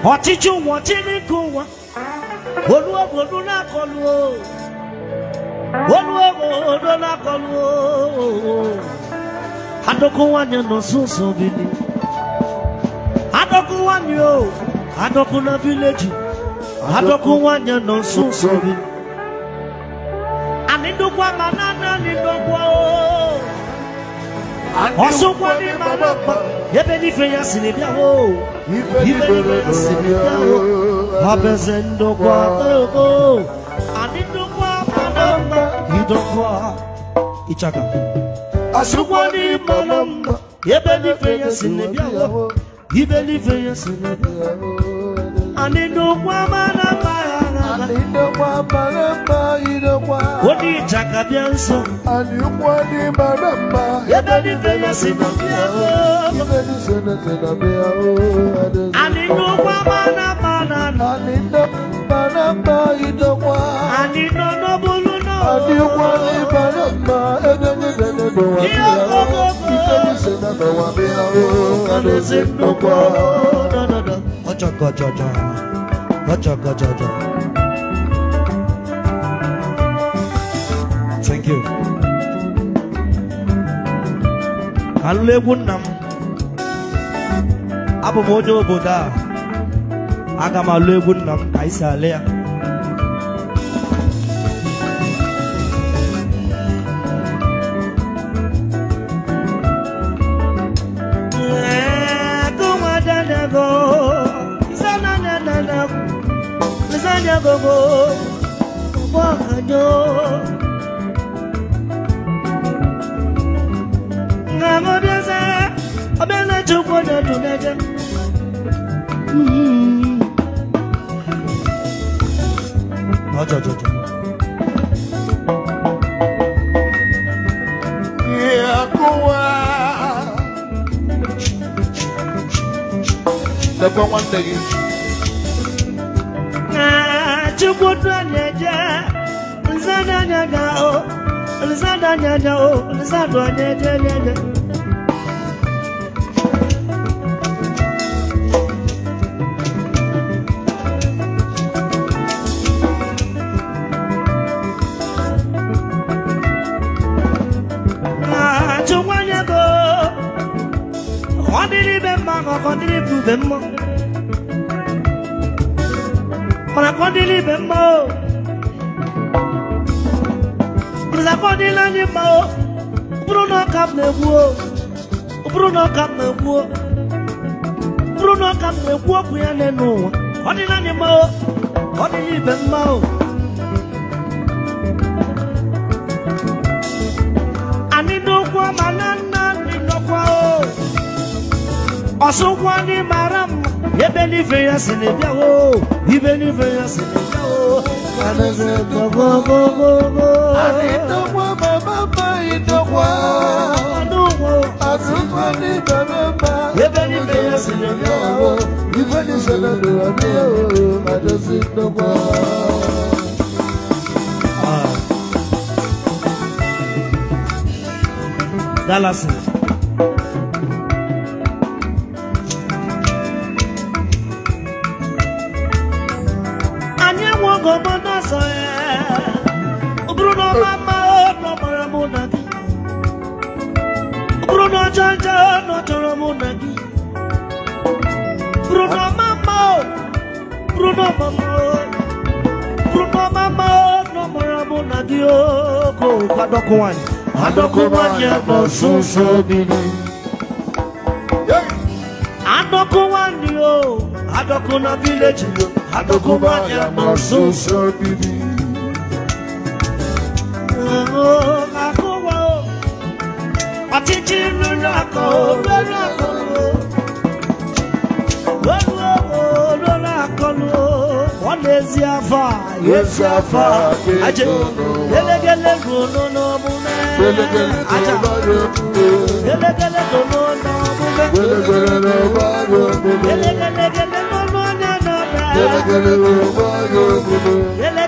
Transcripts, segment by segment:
ọchịchị ụwa chineke ụwa olu obodo na-akọlụ o. olu obodo na-akọlụ o. adọkụ nwanyị nọ nso nso bili adọkụ nwanyị o adọkụ na vileji adọkụ nwanyị nọ nso nso bili anyị ndokwa ma na na anyị ndokwa o ọsọkwa dị mara mma ebe n'ife ya siri bịa o Ife ife n'ife ya siri bịa o abeze ndokwa o anyị ndokwa mara mma idokwa ịchaka ọsọkwa dị mara mma ebe n'ife ya siri bịa o ibe n'ife ya siri bịa anyị ndokwa mara mma ya na Anidokwa maramba idokwa onye ịchaka bịa nso Aniyukwa ni maramba ebe n'ife ya siri bịa o Ife ni sene sene bia o Adesi anyị ndokwa mara mma na na Anidokwa maramba idokwa Anyị nọ n'obulu nọ. Aniyukwa ni maramba Ebe ni sene dowa bia o Ife ni sene dowa bia o Adesi ndokwa Ọjọgọjọjọ. Ọjọgọjọjọ. Thank you. Alụla egwu nna m. Abụ m onye obodo a. Aga m alụ egwu nna m ka anyị si alụ ya. Ọjọjọjọ. Yakuwa Lekwa nwanne gị Chukwu na-eje nzadanya ga o nzadanya ga o nzadanya je je je Chukwu anya go ọ dịrị ibe mma ka ọ dịrị ibe mma Mana ka ọ dịrị ibe mma o Mana ka ọ dịrị anyị mma o ọ bụrụ na ọka m na-egbu o ọ bụrụ na ọka m na-egbu o ọ bụrụ na ọka m na-ekwu okwu ya n'elu ụwa ọ dịrị anyị mma o ọ dịrị ibe mma o anyị n'okwu ma na nna anyị nọkwa o ọsụkwa ndị mara mma ebe n'ife ya si na-ebịa o ibe n'ife ya si na-ebịa o Anaze gogogogogo. Anidokwa maramba idokwa Ọdụnwo. Asukwa ni maramba Ebe n'ife ya si na-ebịa o Ife ni sene dowa bia o Adesi ndokwa Dallas. Anyị enweghị obodo ọzọ ya. Ọ bụrụ na ọma mma ọ nọmara mụ na gị. Ọ bụrụ na ọjọọ njọ ọ nọchọrọ mụ na gị. Ọ bụrụ na ọma mma ọ. Ọ bụrụ na ọma mma ọ. Ọ bụrụ na ọma mma ọ nọmara mụ na gị o. Ko kwadọkụ nwanyị. Adọkụ nwanyị nọ nso nso bili. Adọkụ nwanyị o. Adọkụ na vileji o. Adọkụ nwanyị nọ nso nso. Akụwa o. Ọchịchị ruru akọ o. Ruru akọ o. Ruru o. Ruru akọ o. Ọ na-ezi afọ a. Ezi afọ a. Aje. Gelegele ruo n'omume. Aja. Gelegele ruo n'omume. Gelegele gele n'ọnụ onye nọda. Gelegele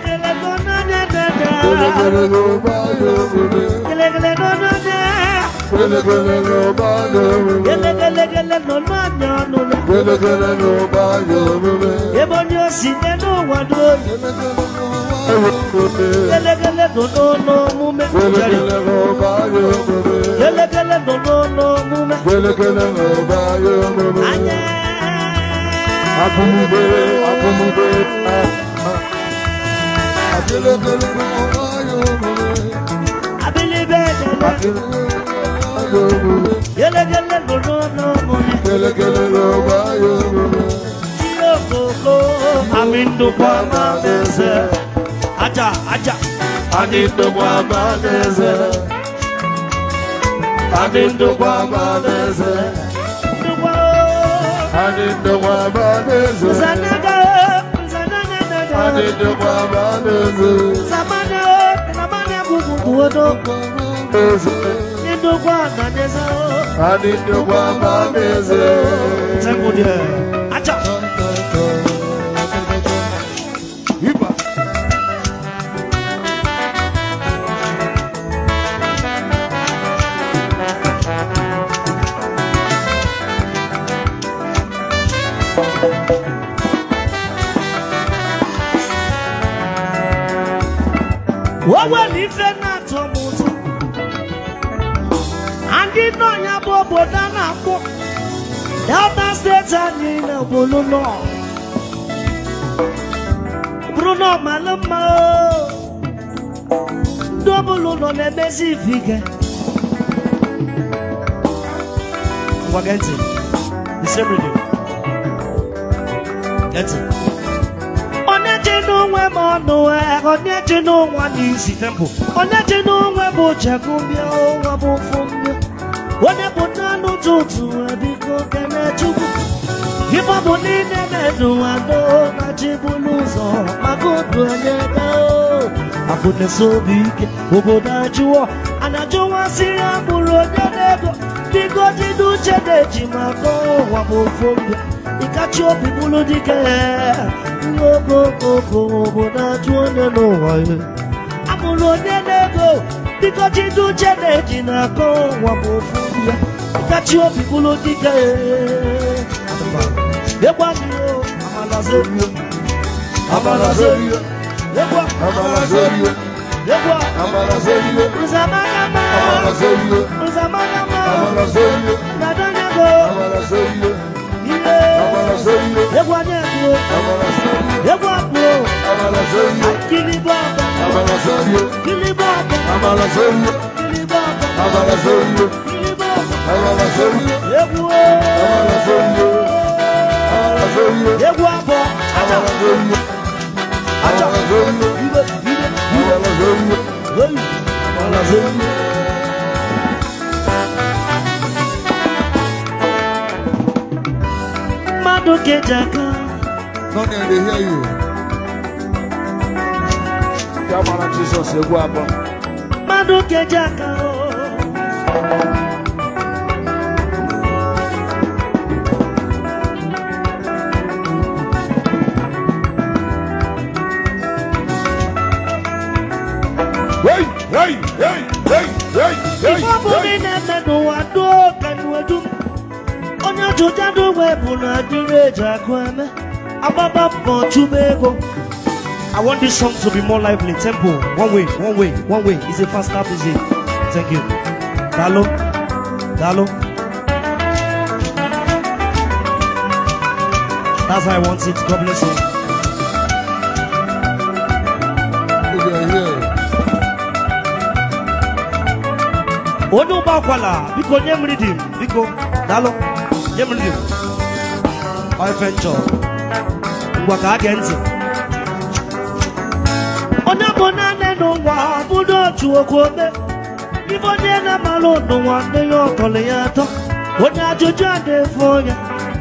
n'ọnụ onye nọda. Gelegele n'ọnụ onye. Gelegele n'ụba ya omume. gelegelegele nọ n'anya ọnụle Gelegele n'ụba ya omume. ebe onye osi n'elu ụwa dị oyi Gelegele n'ụba ya omume. gelegele nọ n'ọnụ omume Gelegele n'ụba ya omume. gelegele nọ n'ọnụ omume Gelegele n'ụba ya omume. anya Akụmube, akụmube. Gelegele n'ụba ya omume. abilibe dele Gelegele n'ụba ya omume. gelegele nọ n'ọnụ omume Gelegele n'ụba ya omume. ihe okoko amị ndụkwa ma eze aja aja Anyị ndokwa ma n'eze. Anyị ndokwa ma n'eze. ndụkwa Anyị ndokwa ma n'eze. zanaga zanananaga Anyị ndokwa ma n'eze. zamana namana gugugu odo N'eze. ndụkwa na neza Anyị ndokwa ma n'eze. Temple there. Acha. Iba. Wawe n'ife na-atọ m ụtọ. Ndị nọ ya bụ obodo a na-akpọ Delta steeti anyị na obodo nọ. Bụrụ na ọ mara mma o. Ndị ọbụla nọ na-emezi ife ike. Ngwa gee ntị. The same radio. Gee ntị. onye ji n'onwe m ọnụ eh, onye ji n'ụwa n'isi temple onye ji n'onwe m chekumbia ụwa bụ fụmbia onye bụ naanị ụtụtụ eh, biko kene chukwu ife bụ niile na-eduwa do na chi bụrụ ụzọ maka odu onye dao afụ na-esi obi ike obodo ajụọ a na-ajụwasịrị agbụrụ onye na-ego biko jide uche na-eji maka ụwa bụ fụmbia ịkachi obi bụrụ dike okokoko obodo ajụ onye n'ụwa ya amụrụ onye na-ego biko jide uche na-eji na-akọ ụwa bụ ofu ya ịkachi obi bụrụ dike ịgwa mmiri amala zerio Amala zerio. ịgwa Amala zerio. ịgwa Amala zerio. nzamanama Amala zerio. nzamanama Amala zerio. nadanyago Amala zerio. ihe Amala zerio. ịgwa nyego Amala zerio. ịgwa kpuo Amala zerio. kili baba Amala zerio. kili baba Amala zerio. kili baba Amala zerio. kili baba Amala zerio. egwu Amala zerio. Amala zerio. egwu abụọ aja Amala zerio. aja Amala zerio. ibe ibe Amala zerio. eyi Amala zerio. mmadụ keji aka None dey hear you. Ya mara Jesus egwu abụọ. mmadụ keji aka Hey, hey, hey, hey, hey, hey, ife ọ bụ hey. na na-eme n'ụwa doo ka n'uwedu onye ọjụja n'ogbe bụ na adịrị eji akụ eme agbaba mbọ chụba ego I want this song to be more lively. Tempo, one way, one way, one way. It's a fast stop, is it? Thank you. Dalo, Dalo. That's how I want it. God bless you. Who dey hear? onye ụgbọ akwala biko nye m ridim biko daalụ nye m ridim ife nchọ ngwa ka a gee ntị onye bụ naanị n'ụwa bụdo otu okwu ome ibe onye na-amara n'ụwa ndị ya ọtọrọ ya atọ onye ajụjụ a na-efu onye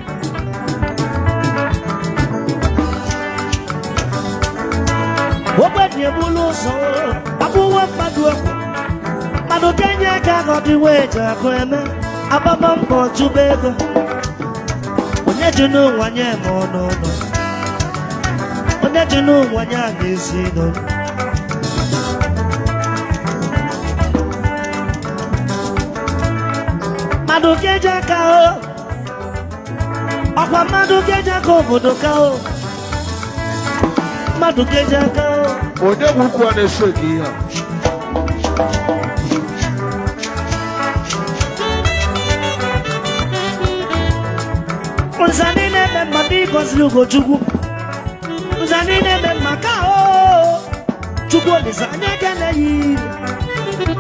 ogbenye bụrụ ụzọ abụwe mmadụ ekwu mmadụ kenye aka ka ọ dịwa eji akụ eme agbaba mbọ chụba ego onye ji n'ụwa nye ma ọnụ ụlọ onye ji n'ụwa nye a na-esi ego mmadụ ga-eji aka o ọkwa mmadụ ga-eji aka obodo ka o mmadụ ga-eji aka o onye nwukwu a na-ese gị ihe a nza ndị na-eme mma ndị gọziri ugochukwu nza ndị na-eme mma ka o chukwu olisa anya ekele ya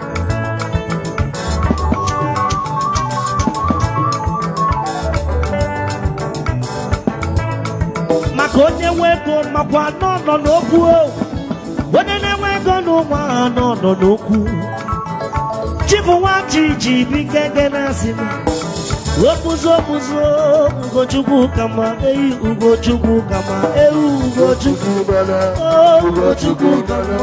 maka onye nwe ego makwa nọ nọ n'okwu o onye na-enwe ego n'ụmụ ahụ nọ nọ n'okwu chibụ nwa ji ji bi ngenge na-asị m okpuzo okpuzo ugochukwu kama eyi ugochukwu kama ewu ugochukwu o ugochukwu kama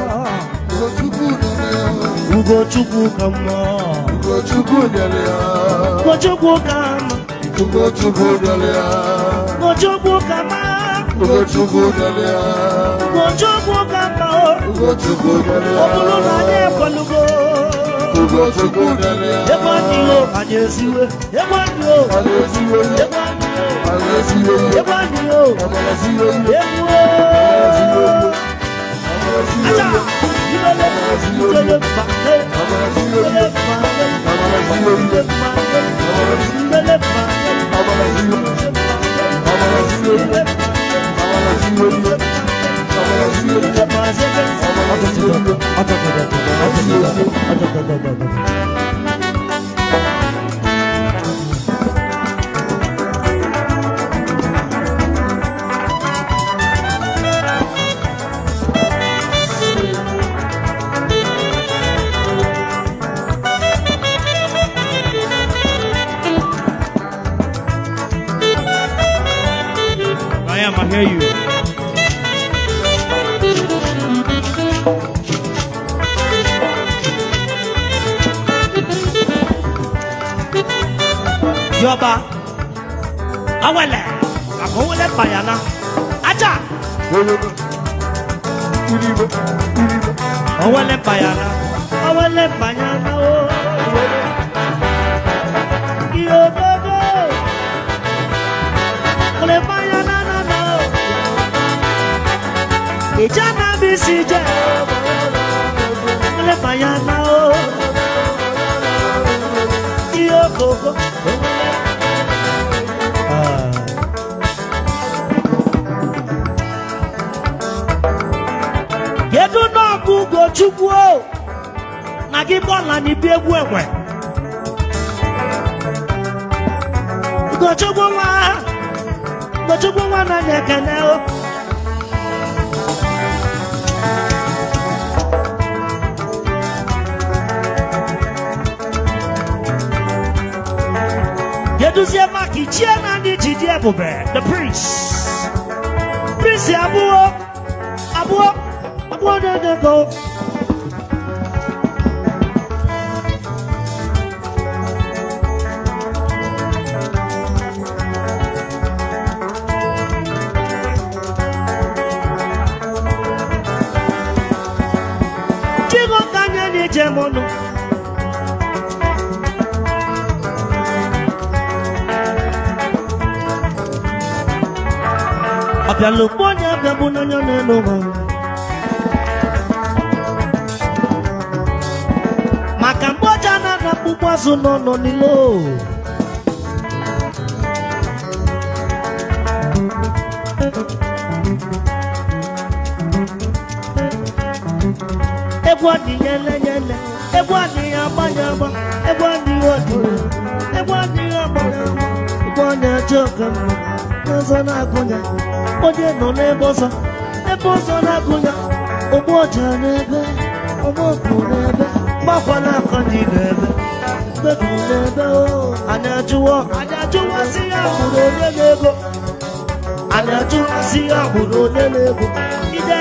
ugochukwu kama Ugochukwu nyere ya ugochukwu kama Ugochukwu nyere ya ugochukwu kama Ugochukwu nyere ya ugochukwu kama o Ugochukwu nyere ọ bụrụ na anyị ya ekwelugo Ugochukwu nyere ya ebe anyị o anyị esiwe ebe anyị o Anyị esiwe ihe ebe anyị o Anyị esiwe ihe ebe anyị o Amara siwe ihe egwu Amara siwe o ihe Amara siwe aja ihe ilele ilele mba e Amara siwe ilele ihe mba e Amara siwe ilele ihe mba e ilele mba e Amara siwe ihe Amara siwe ihe Amara siwe ihe Amara siwe ihe I am, I hear you. Yọba, awẹlẹ, àkọwẹlẹ pàyànà, ajá, ọwẹlẹ pàyànà, ọwẹlẹ pàyànà o. Yọdodo, kò pàyànà nànà o. Ìjà náà bí sí jẹ́ o. Kò pàyànà o. Yọkoko, Ah. kedu na ọ bụ ugochukwu o na gị bọla na ibi egwu enwe ugochukwu nwa ugochukwu nwa na-anya ekene o keduzie maka ichie na ndị ji dị ebube the prince prince abụọ abụọ abụọ na-edego chigo ka anya na-eje m ọnụ ọbịala okpu onye abịagbụ n'anya n'elu ụwa maka mgbe ọja na-ada akpụkpọ azụ n'ọnọ n'ilo egwu adịghị elenyele egwu adịghị agbanye agba egwu adịghị ọdịghị egwu adịghị agbanye agba egwu onye ajọ ka mma n'ọzọ na-agụnya onye nọ n'ebe ọzọ ebe ọzọ na-agụnya ụgbọ ọja n'ebe ụgbọ okpu n'ebe gbakwa n'aka dị n'ebe mkpebi n'ebe o anyị ajụwa anyị ajụwa si ya hụrụ onye na-ego anyị ajụwa si ya hụrụ onye na-ego ide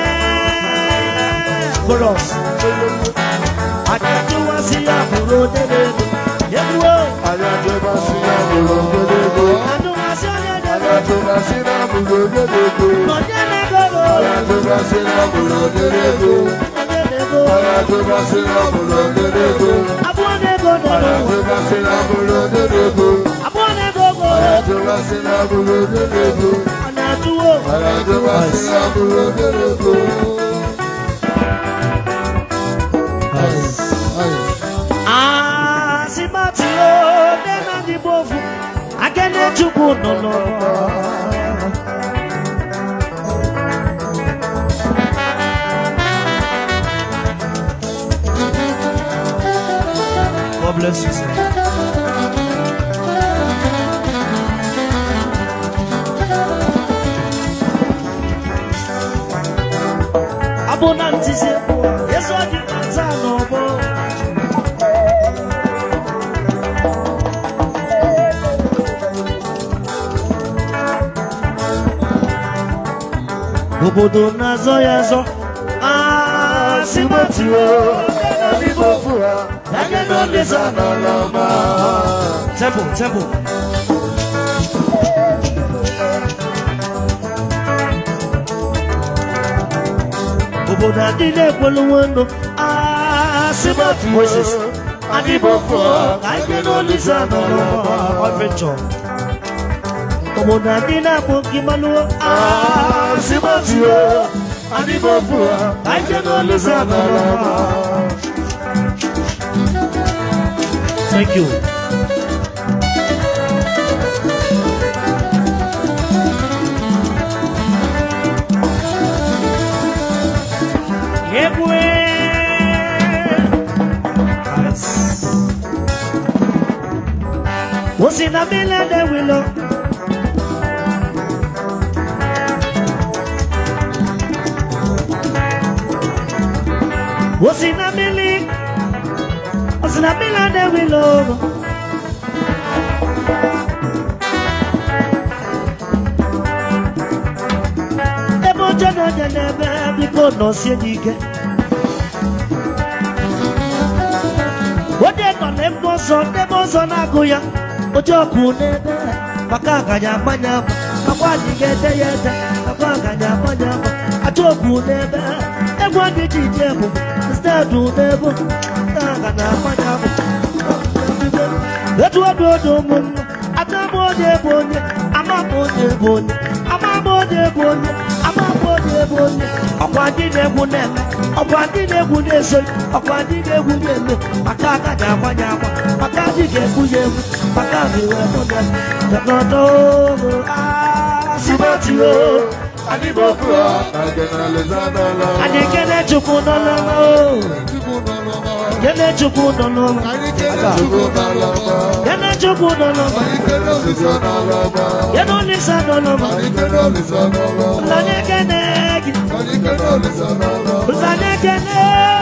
chorus anyị ajụwa si ya hụrụ onye na-ego egwu o Anyị ajụbasị ya bụrụ onye na-ego ajụwa si onye Anyị na-ego ajụbasị na bụrụ onye na-ego onye na-ego Anyị ajụbasị na bụrụ onye na-ego onye na-ego Anyị ajụbasị na bụrụ onye na-ego abụọ na-ego nínú Àràtúbọ̀sí lábúrò dédébò. àbúrò nínú Àràtúbọ̀sí lábúrò dédébò. ọ̀nà àdúgbò. Àràtúbọ̀sí lábúrò dédébò. Asimati o nena di bovu akene chukwu nọ n'ọgbọ. God bless you, sir. Abụ na ntịzi egwu a, Yesu adị na nza n'ọgbọ. obodo na-azọ ya azọ asimati o Agẹ̀dọ̀ lè sànà lọ́mọ. Temple, temple. Obodo adịla ekpolonwe ndụ asimati Moses. Adịbọ fụọ ka agẹ̀dọ̀ lè sànà lọ́mọ. Ọ̀fẹ̀chọ̀. Obodo adịla akpọ gị malụọ asimati o. Adịbọ fụọ ka agẹ̀dọ̀ lè sànà lọ́mọ. Thank you. Yegwe. Yes. Wosi na mile de wilo. Wosi na mili. Wosi na mile de wilo. ebe oche na-onye n'ebe biko nọsie n'ike onye nọ n'ebe ọzọ n'ebe ọzọ na-agụ ya oche ọkụ n'ebe maka aganya agbanya agba akwa anyị ga-ede ya ede akwa aganya agbanya agba acha okwu n'ebe egwu anyị ji je bụ steedụ n'ebe aganya agbanya agba etu ọdụ ọdụ ụmụnne atamụ onye bụ onye amamụ onye bụ onye amamụ onye bụ onye amamụ onye bụ onye ọkwa ndị na-egwu na-eme ọkwa ndị na-egwu na-eso ọkwa ndị na-egwu na-eme maka aka ga-agbanye agba maka ndị ga-egwu ya egwu maka ndị wee mụ na teknọtọ sibatio anyị kene chukwu nọ n'ụlọ kene chukwu nọ n'ụlọ kene chukwu nọ n'ụlọ kene olisa nọ n'ụlọ ụlọnye kene gị ụlọnye kene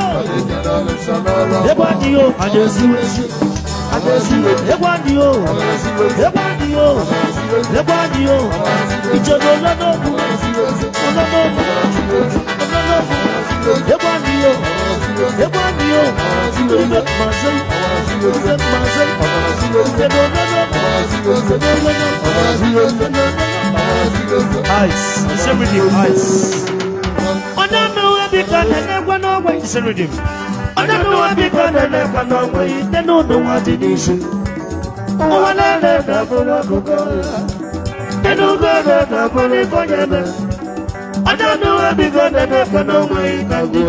ebe ọ dị o anyị esiwe esi ebe ọ dị o ebe ọ dị o ebe ọ dị o ìjọba olódòkú olódòkú olódòkú ebe ọ dị o ebe ọ dị o ibe mmasị ibe mmasị ebe olódòkú ebe olódòkú ice iseredim ice onye mmewe biko na-enekwa n'ogbe iseredim onye mmewe biko na-enekwa n'ogbe ite n'ụdụ nwa dị n'isi ụwa na-ere na-abụrụ akụkọ Nínú gbọ́dọ̀ dàbọ̀ ní kọ́nyẹ́mẹ́. Ọjọ́ ní wọ́n bí gbọ́dọ̀ dàbọ̀ ní ọmọ ìkàgbé.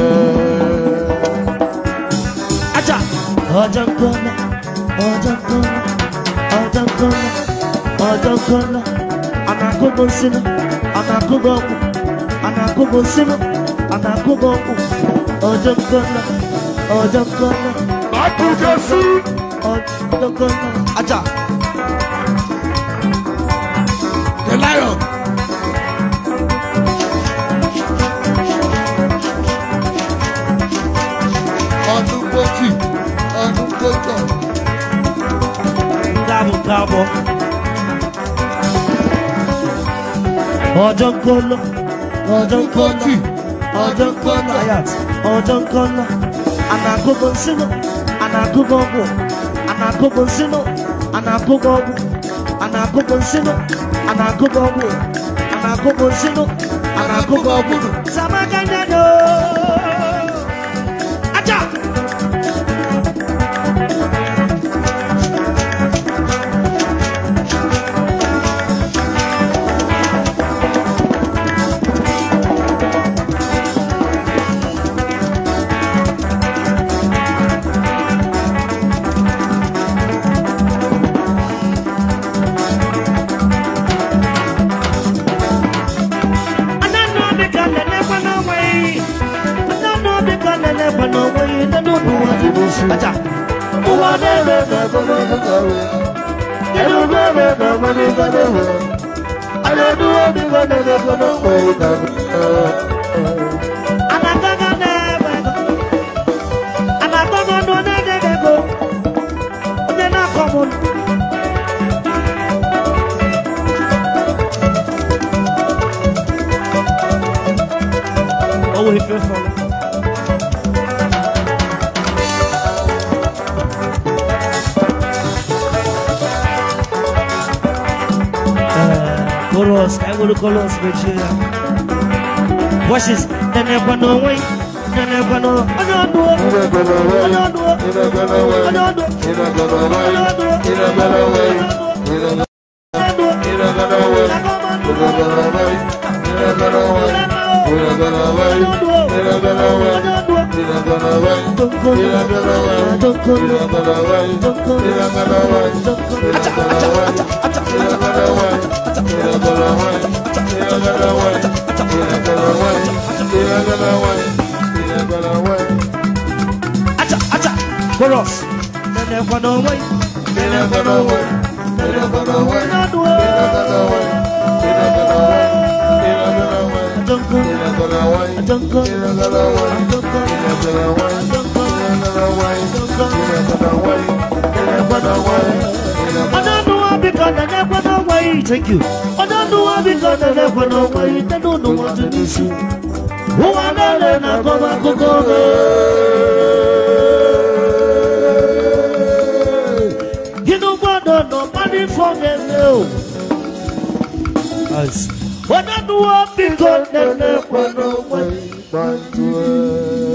Ajá. Ọjọ́ kọ́lá, ọjọ́ kọ́lá, ọjọ́ kọ́lá, ọjọ́ kọ́lá. Ànàkókò sínú, ànàkókò ọ̀kù, ànàkókò sínú, ànàkókò ọ̀kù. Ọjọ́ kọ́lá, ọjọ́ kọ́lá, ọjọ́ kọ́lá. Ajá. The lion. Ọdún gbòjì, ọdún gbòjọ. Káàbọ̀ káàbọ̀. Ọjọ́ kọ́lọ́, ọjọ́ kọ́lọ́, ọjọ́ kọ́lọ́, ayat, ọjọ́ kọ́lọ́. Ànàkókò nsínú, ànàkókò ọ̀gbù, ànàkókò nsínú, ànàkókò ọ̀gbù, ànàkókò nsínú, ànàkókò ọ̀gbù, ànàkókò nsínú, ànàkókò ọ̀gbù. Sàmákànyàdó. Ajá. acha ụwa na-eme anagaga na-eme ego anagaga nọ na-enye gị ego onye na-akọ m ụlọ Oh, ife fọrọ. Eh, Chorus, ka anyị were chorus mechie ya. Voices, nenekwa n'onwe ya, nenekwa n'onwe onye ọdụ o, onye ọdụ o, onye ọdụ o, onye ọdụ o, onye ọdụ o, onye ọdụ o, acha acha chorus nenekwa n'onwe ya, nenekwa n'onwe ya, nenekwa n'onwe ya, onye ọdụ o, adonko, adonko, adonko, ọdọọdún wa bí kan nana ẹgbẹ́ náà wáyé thank you ọdọọdún wa bí kan nana ẹgbẹ́ náà wáyé tẹnu ọdún wọn ti ní sí wọn wà lálẹ́ náà kọ́ bá kókó rẹ̀ inú gbọ́dọ̀ nà má ní fọ́gẹ̀lẹ́ o ọdọọdún wa bí kan nana ẹgbẹ́ náà wáyé.